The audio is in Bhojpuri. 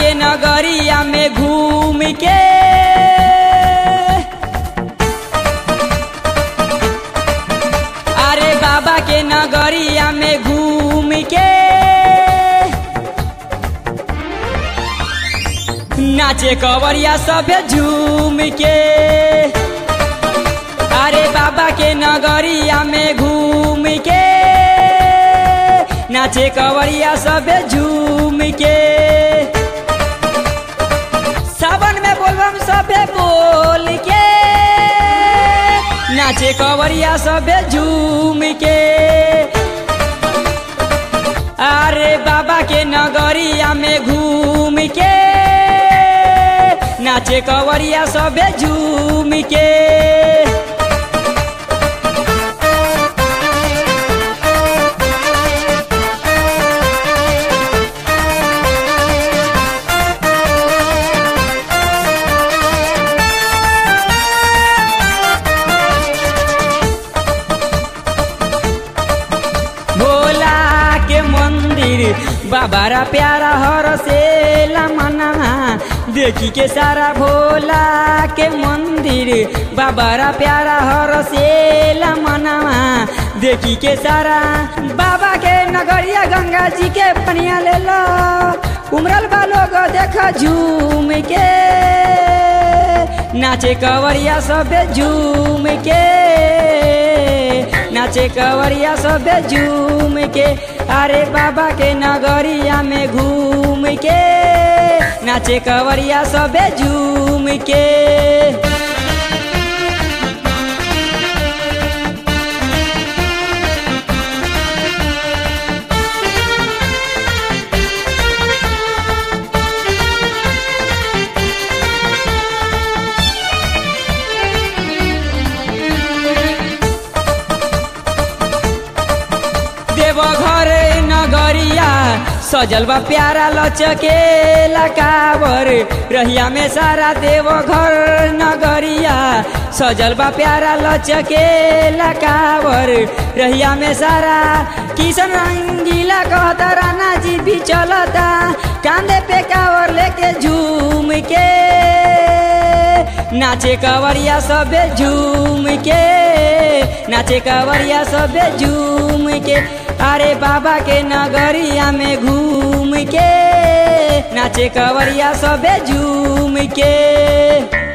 के नगरिया में घूम के अरे बाबा के नगरिया में घूम के नाचे कवरिया सभे झूम के अरे बाबा के नगरिया में घूम के नाचे कवरिया सभे झूम के सावन में बोलबम सभे बोल के नाचे कवरिया सभे झूम के अरे बाबा के नगरिया में घूम के नाचे कवरिया सभे झूम के भोला के मंदिर बाबारा प्यारा हर से मना देखी के सारा भोला के मंदिर बाबारा प्यारा हर से मना देखी के सारा बाबा के नगरिया गंगा जी के पनिया ले लो उमरल बा लोग देखा झूम के नाचे कवरिया सब झूम के नाचे कवरिया सब झूम के अरे बाबा के नगरिया में घूम के नाचे कवरिया सब झूम के देवघर नगरिया सजल बा प्यारा लचके लकावर रहिया में सारा देवघर नगरिया सजल बा प्यारा लचके लकावर रहिया में सारा किशन रंगीला कहता राना जी भी चलता कांधे पे कावर लेके झूम के नाचे कवरिया सबे झूम के नाचे कवरिया सबे झूम के अरे बाबा के नगरिया में घूम के नाचे कवरिया सबे झूम के